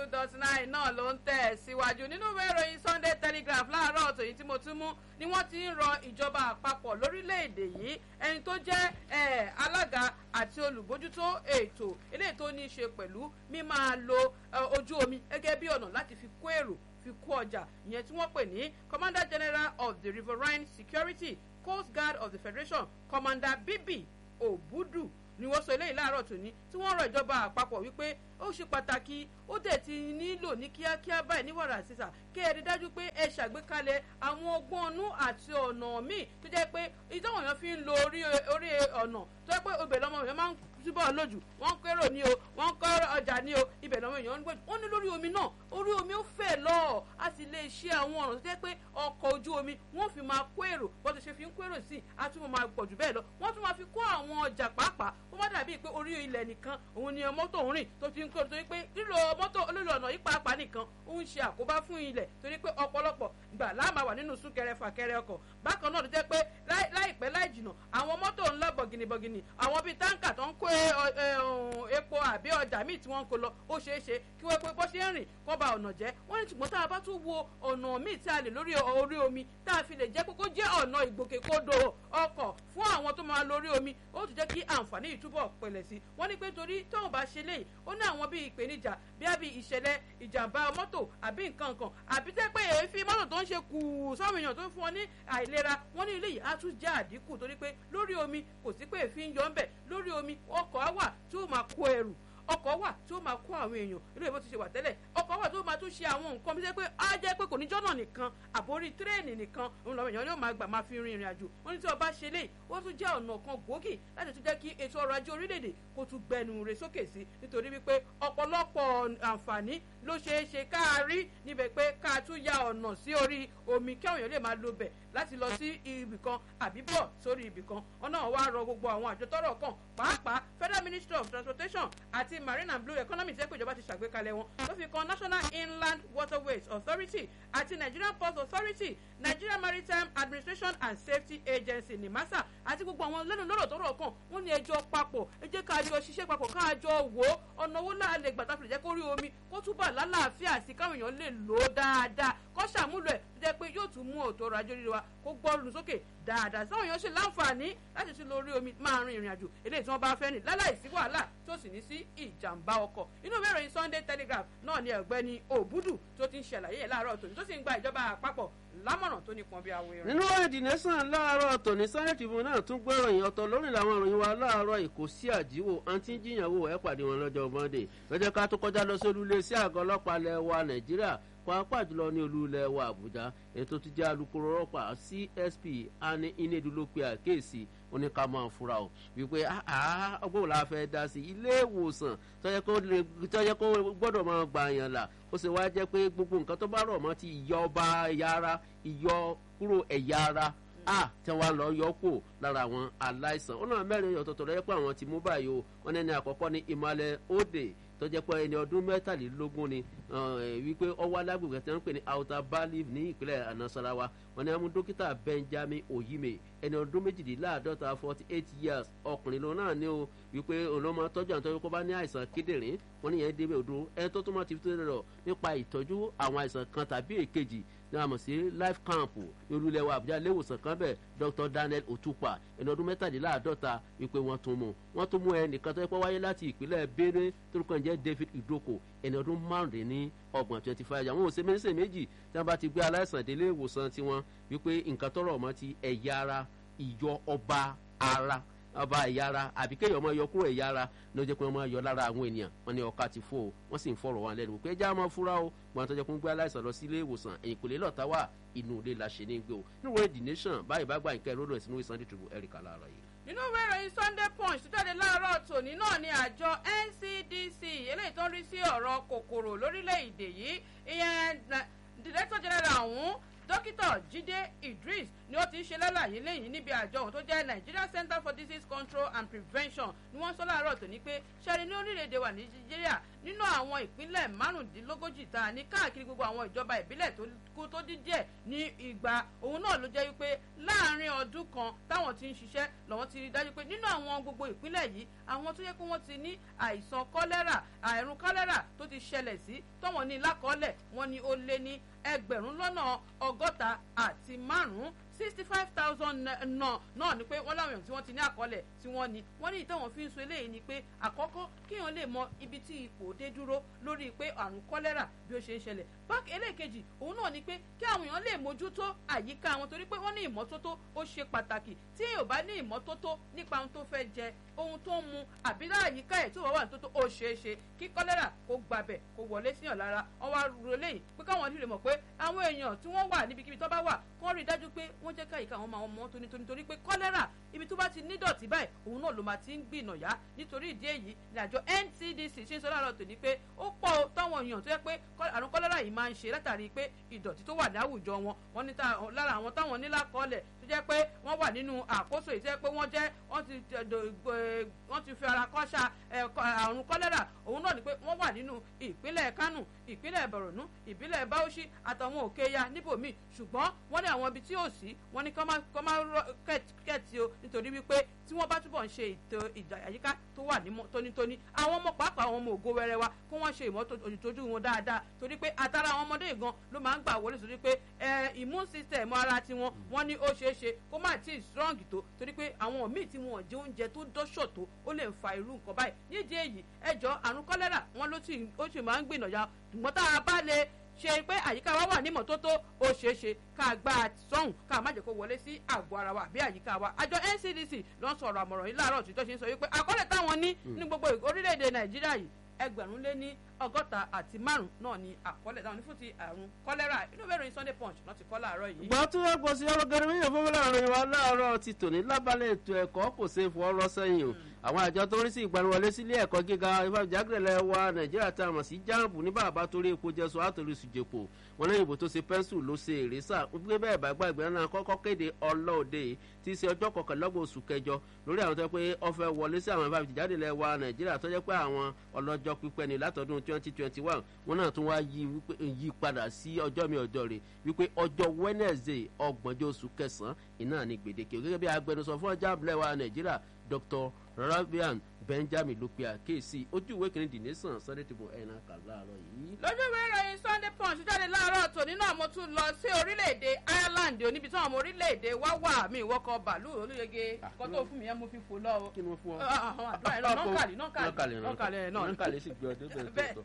two dot nine náà ló ń tẹ̀ síwájú nínú ìwé ìròyìn Sunday Telegraph láàárọ̀ ọ̀tọ̀ yìí tí mo tún mú ni wọ́n ti ń rọ ìjọba àpapọ̀ lórílẹ̀‐èdè yìí ẹni tó jẹ́ alága àti olùbójútó ètò eléyìí tó ní í ṣe pẹ̀lú mímáa lo ojú omi gẹ́gẹ́ bí ọ̀nà láti fi kó èrò fi kó ọjà ìyẹn tí wọ́n pè ní Commander General of the Riverine Security Coast Guard of the Federation Commander Bibi Obudu ni wọ́n sọ eléyìí láàárọ̀ tòní tí wọ́n rọ ìjọba àpapọ̀ wípé ó ṣe pàtàkì ó dẹ̀ ti nílò ní kíákíá báyìí ní wàrà sísà kí ẹ rí dájú pé ẹ ṣàgbékalẹ̀ àwọn ọgbọ́n ọnú àti ọ̀nà míì tó jẹ́ pé ìtọ́wọ̀n èèyàn fi ń lo orí ọ̀nà tó jẹ́ pé obìnrin lọ́mọ èèyàn máa ń túbọ̀ lójú wọ́n ń kérò ní o wọ́n ń kọ́ ọjà ní o ibẹ̀ lọ́mọ èèyàn ń gbé wọ́n ní lórí omi náà orí omi ó fẹ̀ lọ a sì lè ṣe àwọn ọ̀nà tó jẹ́ pé ọkọ̀ ojú omi wọ́n fi máa kó èrò bó ti ṣe fi ń kó èrò sí a tún máa pọ̀ jù bẹ́ẹ̀ lọ wọ́n tún máa fi kó àwọn ọjà pàápàá ó má dàbí pé orí ilẹ̀ nìkan òun ni mọ́tò ń rìn tó fi ń kó torí pé lílo mọ́tò lílo ọ̀nà yìí pàápàá nìkan ó ń ṣe àkóbá fún ilẹ̀ torí pé ọ̀pọ̀lọpọ̀ gbà láàmà wà nínú súnkẹrẹ fàkẹrẹ ọkọ̀ bákan náà ló jẹ́ pé láìpẹ́ láì jìnà àwọn mọ́tò ńlá bọ̀gìnìbọ̀gìnì àwọn bíi táǹkà tó ń kó epo àbí ọjà míì tí wọ́n ń kó lọ ó ṣeé ṣe kí wọ́n pé bó ṣe ń rìn kó ba ọ̀nà jẹ́ wọ́n ní ṣùgbọ́n tá a bá tún wo ọ̀nà míì tí a lè lórí orí omi tá a fi lè jẹ́ kókó jẹ́ ọ̀nà ìgbòkègbodò ọkọ̀ fún àwọn tó máa lórí omi ó tún jẹ́ kí àǹfààní yìí túbọ̀ pẹ̀lẹ̀ sí wọ́n ní pé torí tóun bá ṣe léyìí ó ní àwọn bíi ìpèníjà bí àbí ìṣẹ̀lẹ̀ ìjàmbá mọ́tò àbí nǹkan kan àbí tẹ́ pé èéfín mọ́tò tó ń ṣe kù sáwọn èèyàn tó ń fún wọn ní àìlera wọ́n ní ilé yìí á tún jẹ́ àdínkù torí pé lórí omi kò sí pé èéfín yọ ń bẹ̀ lórí omi ọkọ̀ á wà tí ó máa kó ẹrù ọkọ̀ wà tí ó máa kó àwọn èèyàn ilé ìbò ti ṣe wà tẹ́lẹ̀ ọkọ̀ wà tí ó máa tún ṣe àwọn nǹkan bí jẹ́ pé á jẹ́ pé kò ní jọ́nà nìkan àbórí tírẹ́ẹ̀nì nìkan òun làwọn èèyàn yóò máa gbà máa fi rin ìrìn àjò wọ́n ní tí ọba ṣe léyìí ó tún jẹ́ ọ̀nà kan gbòógì láti tún jẹ́ kí ètò ọrọ̀ ajé orílẹ̀-èdè kó tún gbẹnu rẹ̀ sókè sí nítorí wípé ọ̀pọ̀lọpọ̀ àǹfààní ló ṣeé ṣe ká rí níbẹ̀ pé ká tún ya ọ̀nà sí orí omi kí àwọn èèyàn lè máa lo bẹ̀ láti lọ sí ibì kan àbí bọ̀ sórí ibì kan ọ̀nà wa rọ gbogbo àwọn àjọ tọ́rọ̀ kàn pàápàá Federal Ministry of Transportation àti Marine and Blue Economy tẹ́ pé ìjọba ti ṣàgbékalẹ̀ wọn ló fi kan National Inland Waterways Authority àti Nigerian Port Authority Nigeria Maritime Administration and Safety Agency NIMASA àti gbogbo àwọn lẹ́nu lọ́rọ̀ tọ́rọ̀ kàn wọ́n ní ẹjọ́ papọ̀ ẹ jẹ́ ká jọ ṣiṣẹ́ papọ̀ ká jọ wò ó ọ̀nà owó náà lè gbàtà fìlẹ̀ jẹ́ kó rí omi kó túbọ̀ lálàáfíà sí káwọn èèyàn lè lò ó dáadáa kó ṣàmúlò ẹ̀ tó jẹ́ pé yóò tún mú òtò ọrọ̀ ajé wa kó gbọ́rùn sókè dáadáa sáwọn èèyàn ṣe láǹfààní láti tún lórí omi máa rin ìrìn àjò eléyìí tí wọ́n bá fẹ́ ní láláì sí wàhálà tó sì ní sí ìjàmbá ọkọ̀ inú ìwé ìròyìn Sunday Telegraph náà ni ọ̀gbẹ́ni Òbúdù tó ti ń ṣàlàyé ẹ̀ láàárọ̀ tòní tó sì ń gba ìjọba àpapọ̀ lámọ̀ràn tó nípọn bí awo irin. nínú èdè nẹ́sàn láàárọ̀ tòní Sunday Tribune náà tún gbé ìròyìn ọ̀tọ̀ lórí làwọn ìròyìn wa láàárọ̀ èkó sí àjíwò àǹtí jiyànwó ẹ̀ pàdé wọn lọ́jọ́ Monday lọ́jọ́ ká tó kọjá lọ sí olúlé sí àgọ́ ọlọ́pàá ilẹ̀ wa Nàìjíríà pàápàá jùlọ ní olú ilẹ̀ wa Àbújá ètò ti jẹ́ alukoro ọlọ́pàá CSP ani inedu ló pe àkéèsí oníkà máa fura o wípé ọgbọ́n la fẹ́ dá sí ilé ìwòsàn tọ́jẹ́ kó gbọ́dọ̀ máa gbà yàn là ó sì wá jẹ́ pé gbogbo nǹkan tó bá rọ̀ mọ́ ti ìyọ ọba ẹ̀yà ara ìyọ kúrò ẹ̀yà ara a tí wọn lọ yọ kó lára àwọn aláìsàn ó náà mẹ́rin ọ̀tọ̀ọ̀tọ̀ lọ́yẹ́ pé àwọn ti mú báyìí o wọn ní ẹni àkọ́kọ́ ní Ìmàlẹ̀ Òde tó jẹ́ pé ẹni ọdún mẹ́tàlélógún ni wípé ọwọ́ alágbègbè tí wọ́n ń pè ní Outer Bali ní ìpínlẹ̀ Anasarawa wọn ni wọ́n mú dókítà Benjamin Oyime ẹni ọdún méjìléláàádọ́ta forty eight years ọkùnrin lòun náà ní o wípé olómọ tọ́jú àwọn tọ́jú kó bá ní àìsàn kíndìnrín wọn ní yẹn débẹ̀ odò ẹni tó tún mọ́ ti fi tó lọ nípa ìtọ́jú àwọn àìsàn kan tàbí èkejì ní a mọ̀ sí life camp ní olúlẹ̀ wa àbújá léwòsàn kan bẹ̀ Dr Daniel Otupa ẹni ọdún mẹ́tàdínláàádọ́ta wípé wọ́n tún mú wọ́n tún mú ẹnìkan tó yẹ kó wáyé láti ìpínlẹ̀ Benue torúkọ ǹjẹ́ David Idoko ẹni ọdún márùndínní ọgbọ̀n twenty five àwọn òsè méjì méjì tí wọ́n bá ti gbé aláìsàn délé ìwòsàn tiwọn wípé nǹkan tọrọ ọmọ ti ẹ̀yà ara ìyọ ọba ara ọba ẹ̀yà ara àbí kéèyàn máa yọ kúrò ẹ̀yà ara ló jẹ́ pé wọ́n máa yọ lára àwọn ènìyàn wọ́n ní ọkà ti fò ó wọ́n sì ń fọ̀rọ̀ wọn lẹ́nu pé ẹja máa fura o gbọ́n tó jẹ́ kó ń gbé aláìsàn lọ sí ilé ìwòsàn ẹ̀yìn kò lè lọ́ọ̀tà wà inú ilé la ṣe ní gbé o nínú ìwé the nation báyìí bá gba nǹkan ìrònú ẹ̀sìn ìwé Sunday Tribune Erica láàárọ̀ yìí. nínú ìwé ìròyìn Sunday Punch tó jáde láàárọ̀ tòní náà ni àjọ NCDC eléyìí tó ń rí sí ọ̀rọ̀ kòkòrò lórílẹ̀‐èdè yìí ìyẹn director general ọ̀hún dókítà jíde idris ni ó ti ń ṣe lálàyé lẹ́yìn níbi àjọ ohun tó jẹ́ nigeria center for disease control and prevention ni wọ́n sọ láàárọ̀ tó ní pé ṣẹ́ni ní orílẹ̀-èdè wa nàìjíríà nínú àwọn ìpínlẹ̀ márùndínlógójì tá a ní káàkiri gbogbo àwọn ìjọba ìbílẹ̀ tó kú tó dín díẹ̀ ní ìgbà òun náà ló jẹ́ wípé láàárín ọdún kan táwọn ti ń ṣiṣẹ́ lọ́wọ́n ti rí dájú pé nínú àwọn gbogbo ìpínlẹ̀ yìí àwọn tó yẹ pé wọ́n ti ní àìsàn kọ́lẹ́rà àìrùn kọ́lẹ́rà tó ti ṣẹlẹ̀ sí tọ́wọ́n ní lákọ́ọ́lẹ̀ wọ́n ní ó lé ní ẹgbẹ̀rún lọ́nà ọgọ́ta àti márùn-ún sixty five thousand náà náà ni pé wọ́n láwọn èèyàn tí wọ́n ti ní àkọọ́lẹ̀ tí wọ́n ní wọ́n ní ìtẹ̀wọ̀n fi ń so eléyìí ni pé àkọ́kọ́ kéèyàn lè mọ ibi tí ipò dé dúró lórí pé àrùn kọ́lẹ́rà bí ó ṣe ń ṣẹlẹ̀ báàkì ẹlẹ́ẹ̀kejì òun náà ni pé kí àwọn èèyàn lè mójútó àyíká wọn torí pé wọ́n ní ìmọ́tótó ó ṣe pàtàkì tí èèyàn bá ní ìmọ́tótó nípa ohun tó fẹ́ jẹ ohun tó ń mu àbí láàyíká ẹ̀ tó wà wà ní tótó ó ṣeé ṣe kí kọ́lẹ́rà kó gbabẹ̀ kó wọlé síyàn lára wọ́n wá ro léyìí pé káwọn lè mọ̀ pé àwọn èèyàn tí wọ́n wà níbikíbi tó bá wà kó rí i dájú pé wọ́n jẹ́ káyìíká wọn máa wọn mọ́ tónítóní torí pé kọ́lẹ́rà ibi tó bá ti ní dọ̀tí báyìí òun náà ló máa ti ń gbìnà yá nítorí ìdí èyí ní àjọ ncdc ṣe ń sọ láàárọ̀ tòní pé ó pọ̀ táwọn èèyàn tó yẹ pé àrùn kọ́lẹ́rà yìí máa ń ṣe látàrí pé ìdọ̀tí tó wà ní àwùjọ wọn wọn ní lára àwọn táwọn ní lákọọ́lẹ̀ tó jẹ́ pé wọ́n wà nínú àkóso èyí tó jẹ́ pé wọ́n jẹ́ wọ́n ti fi ara kọ́ṣà àrùn kọ́lẹ́rà òun náà ni pé wọ́n wà nínú ìpínlẹ̀ kánò ìpínlẹ̀ borno ìpínlẹ̀ bauchi àtàwọn òkèèyà níbòmíì ṣùgbọ́n wọ́n ní àwọn ibi tí ò sí wọ́n ní kọ́ máa kẹ́ẹ̀tì o nítorí wípé tí wọ́n bá túbọ̀ ń ṣe ètò ìjà àyíká tó wà ní tónítóní àwọn ọmọ pàápàá àwọn ọmọ ògo wẹrẹ wa kó wọ́n ṣe ìmọ́tójú wọn dáadáa torí pé àtàrà àwọn ọmọdé gan ló máa ń gbà wọlé sórí pé immune system ara tiwọn wọ́n ní ó ṣeé ṣe kó má tí ì strong tó torí pé àwọn míì tí wọn jẹ oúnjẹ tó dọ́ṣọ̀ tó ó lè fa irú nǹkan báyìí nídìí èyí ẹjọ́ àrùn kọ́lẹ́rà wọn ló sì máa ń gbìnàyà ṣùgbọ́n tá a bá lè ṣe pé àyíká wa wà ní mọ́tótó ó ṣeé ṣe ká gbá a sọ́hùn ká má jẹ́ kó wọlé sí àgọ́ ara wa àbí àyíká wa àjọ ncdc ló ń sọ̀rọ̀ àmọ̀ràn yìí láàárọ̀ tí tó ṣe ń sọ wípé àkọọ́lẹ̀ táwọn ní ní gbogbo orílẹ̀-èdè nàìjíríà yìí ẹgbẹ̀rún lé ní ọgọ́ta àti márùn náà ni àkọọ́lẹ̀ táwọn ní fún ti àrùn kọ́lẹ́rà inú bẹ́ẹ̀ ròyìn sunday punch náà ti kọ́ láàárọ̀ yìí. gbọ́ tí wọ́n gbọ́ sí ọ̀rọ̀ gẹ́gẹ́ bí ìyẹ̀fọ́ láàrin wa láàárọ̀ ti tòní lábálẹ̀ ètò ẹ̀kọ́ kò ṣe é fọ́ ọ̀rọ̀ sẹ́yìn o àwọn àjọ tó ń rí sí ìgbaniwọlé sílé ẹ̀kọ́ gíga ìfàjágẹ̀lẹ̀ wa nàìjíríà tá a mọ̀ sí jáàmù ní bàbá torí epo jẹ́sọ àtòrí sùjèpò wọn lẹ́yìn ìbò tó ṣe pẹ́ńsù ló ṣe èrèsà wípé bẹ́ẹ̀ bá gbàgbé náà kọ́kọ́ kéde ọlọ́ọ̀dẹ tí í ṣe ọjọ́ kọkànlélọ́gbọ̀n oṣù kẹjọ lórí àwọn tó yẹ pé ọfẹ́ wọlé sí àwọn ìfàjágẹ̀lẹ̀ wa nàìjíríà tó yẹ pé àwọn ọlọ́jọ́ pípẹ́ ni látọdún twenty twenty one wọn náà tún wá yí padà sí ọjọ́ mi ọjọ́ rẹ̀ wípé ọjọ́ wednesday ọgbọ̀njọ́ oṣù kẹsàn-án iná ní gbèdéke gẹ́gẹ́ bí agbẹnusọ fún ọjà abúlé wa nàìjíríà dr rabian benjamin ló pe àkéèsí ojú ìwé kìíní the nation sunday table ẹ̀yìnà kà láàárọ̀ yìí. lójú ìwé ìròyìn sunday punch jáde láàárọ̀ tòní náà mo tún lọ sí orílẹ̀-èdè ireland oníbi tí àwọn ọmọ orílẹ̀-èdè wá wà mí ìwọ́kọ̀ bàálù olóyege kọ́ tó fún mi yẹn mo fi fò lọ o. kí ni mo fún ọ. àwọn àdúrà yẹn nọ́ọ̀kàlì nọ́ọ̀kàlì nọ́ọ̀kàlì náà. nọ́ọ̀kàlì sì gbé ọdẹ bẹ́ẹ̀ tó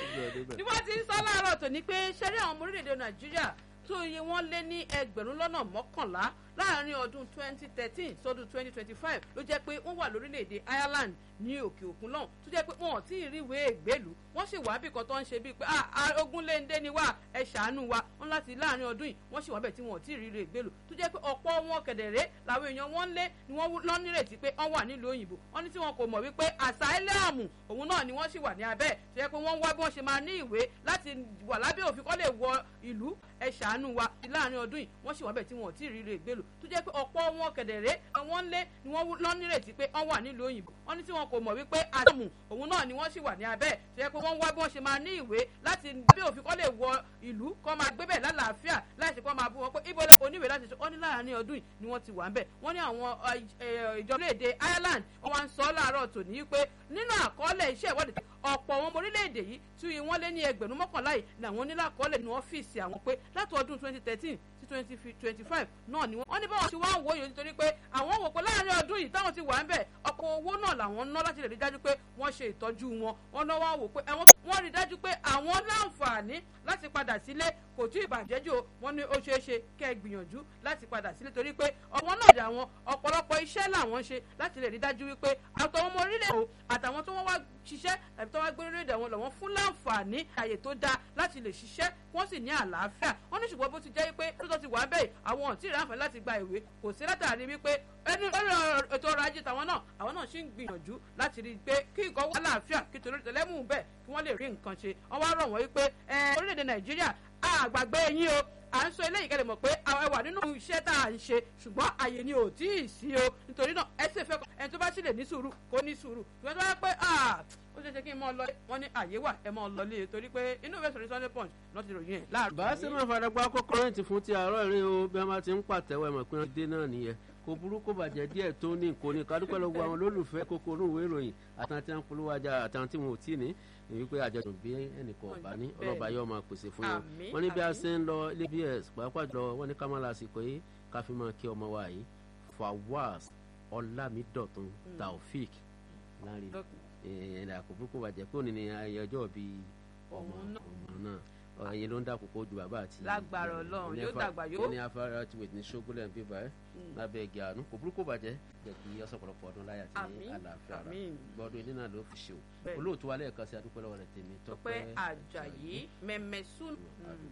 ni wọ́n ti ń sọ láàárọ̀ tòní pé ṣẹ́rí àwọn ọmọ orílẹ̀-èdè nàìjíríà tó iye wọn lé ní ẹgbẹ̀rún lọ́nà mọ́kànlá láàrin ọdún 2013 sọdún 2025 ló jẹ́ pé wọ́n wà lórílẹ̀‐èdè Ireland ní òkè òkun lọ́hùn tó jẹ́ pé wọn ò tí ì rí ìwé ìgbélú wọ́n sì wá bí kan tó ń ṣe bíi pé ogun léńdé ni wá ẹ ṣàánú wa wọn láti láàrin ọdún yìí wọ́n sì wá bẹ̀ tí wọn ò tí ì rí ìwé ìgbélú tó jẹ́ pé ọ̀pọ̀ wọn kẹ̀dẹ̀rẹ́ làwọn èèyàn wọn lé ni wọ́n lọ nírètí pé wọ́n wà nílùú òyìnbó wọ́n ní tí wọn kò mọ̀ wípé àsáílẹ̀mù òun náà ni wọ́n sì wà ní abẹ́ tó jẹ́ pé wọ́n wá bí wọ́n ṣe máa ní ìwé láti wà lábẹ́ òfin kọ́ lè wọ ìlú ẹ ṣàánú wa láàrin ọdún yìí wọ́n sì wá bẹ̀ tí wọn ò tí ì rí ìwé ìgbélú tó jẹ́ pé ọ̀pọ̀ wọn kẹ̀dẹ̀rẹ́ wọ́n lé ni wọ́n lọ nírètí pé wọ́n wà nílùú òyìnbó wọ́n ní tí wọn kò mọ̀ wípé àdàmù òun náà ni wọ́n sì wà ní abẹ́ tó yẹ pé wọ́n wá bí wọ́n ṣe máa ní ìwé láti bí òfin kọ́ lè wọ ìlú kọ́ máa gbé bẹ̀ lálàáfíà láìsí kọ́ máa bú wọn pé ibo oníwèé láti sọ wọ́n ní láàárín ọdún yìí ni wọ́n ti wà ń bẹ̀ wọ́n ní àwọn ìjọba èdè Ireland wọ́n wá ń sọ láàárọ̀ tòní pé nínú àkọọ́lẹ̀ iṣẹ́ ìwádìí ọ̀pọ̀ àwọn ọmọ orílẹ̀-èdè yìí tí wọ́n lé ní ẹgbẹ̀rún mọ́kànlá yìí làwọn nílàkọọ́lẹ̀ ní ọ́fíìsì àwọn pé láti ọdún twenty thirteen sí twenty twenty five náà ni wọ́n. wọ́n ní báwọn ti wá ń wò yìí nítorí pé àwọn wò pé láàárín ọdún yìí táwọn ti wà ń bẹ̀ ọkọ̀ owó náà làwọn ná láti lè rí dájú pé wọ́n ṣe ìtọ́jú wọn wọ́n náà wá wò pé wọ́n rí dájú pé àwọn láǹfààní láti padà sílé kò tí ì bàjẹ́ jù wọ́n ní ó ṣeé ṣe kẹ́ ẹ gbìyànjú láti padà sílé torí pé ọ̀wọ́n náà dà wọn ọ̀pọ̀lọpọ̀ iṣẹ́ làwọn ṣe láti lè rí dájú wípé àtọwọn ọmọ orílẹ̀ èdè àtàwọn tó wọ́n wá ṣiṣẹ́ tàbí tó wá gbé orílẹ̀ èdè àwọn lọ́wọ́ fún láǹfààní àyè tó dáa láti lè ṣiṣẹ́ wọ́n sì ní àlàáfíà wọ́n ní ṣùgbọ́n bó ti jẹ́ pé tó ti wà bẹ́ẹ̀ àwọn ò tí ì ráǹfààní láti gba ìwé kò sí látàrí wípé ẹni lórí ètò ọrọ̀ ajé tàwọn náà àwọn náà ṣì ń gbìyànjú láti rí i pé kí nǹkan wà láàfíà kí torí tẹlẹ́mù bẹ́ẹ̀ kí wọ́n lè rí nǹkan ṣe wọ́n wá rọ̀ wọ́n wípé orílẹ̀-èdè nàìjíríà àgbàgbé yín o à ń sọ eléyìí kẹ́lẹ́ mọ̀ pé àwọn ẹwà nínú iṣẹ́ tá à ń ṣe ṣùgbọ́n àyè ni ò tí ì sí o nítorí náà ẹ sì fẹ́ kọ́ ẹni tó bá sì lè ní sùúrù kó ní sùúrù ṣùgbọ́n tó bá pẹ́ ó ṣe ṣe kí n mọ lọ wọn ní àyè wà ẹ mọ lọ lé torí pé inú ìwé sọ̀rọ̀ sunday punch lọ́ ti ròyìn ẹ̀ láàrú. bá a ṣe máa fara gbá kọ́kọ́rẹ́ǹtì fún ti àárọ̀ ìrìn o bí wọ́n bá ti ń pàtẹ́wọ́ ẹ̀mọ̀ pé wọ́n dé náà nìyẹn kò burú kó bàjẹ́ díẹ̀ tó ní kò ní kádúpẹ́ lọ́wọ́ àwọn olólùfẹ́ kókó olóòwe ìròyìn àtàntí à ń polówó ajá àtàntí wọn ò tí ní èyí pé àjọyọ̀ bí ẹnìkan ọ̀bá ní ọlọ́ba yóò máa pèsè fún yẹn wọ́n ní bí a ṣe ń lọ ilé bs pàápàá jùlọ wọ́n ní ká má lásìkò yìí ká fi máa kí ọmọ wa yìí fawaz ọlámídọ̀tún taofik láàrin ẹ̀ẹ́dà àkókò kó bàjẹ́ pé òní ni ayẹyẹ ọjọ́ bíi ọmọ náà ẹyin ló ń dàpọ̀ kó ju bàbá àti. lágbára Ọlọ́run yóò dàgbà yóò. ní afárá tí wèé ní ṣógúnlẹ̀ ń bíbá ẹ́ lábẹ́ igi àánú kò burúkú bàjẹ́ jẹ́ kí ọ̀sọ̀pọ̀lọpọ̀ ọdún láyà tí àlàáfíà rà gbọ́dún ilé náà ló fi ṣe o olóòtú wa lẹ́ẹ̀kan sí adúpẹ́ lọ́wọ́ rẹ̀ tèmi tọpẹ́ àjàyí mẹ́mẹ́sùn.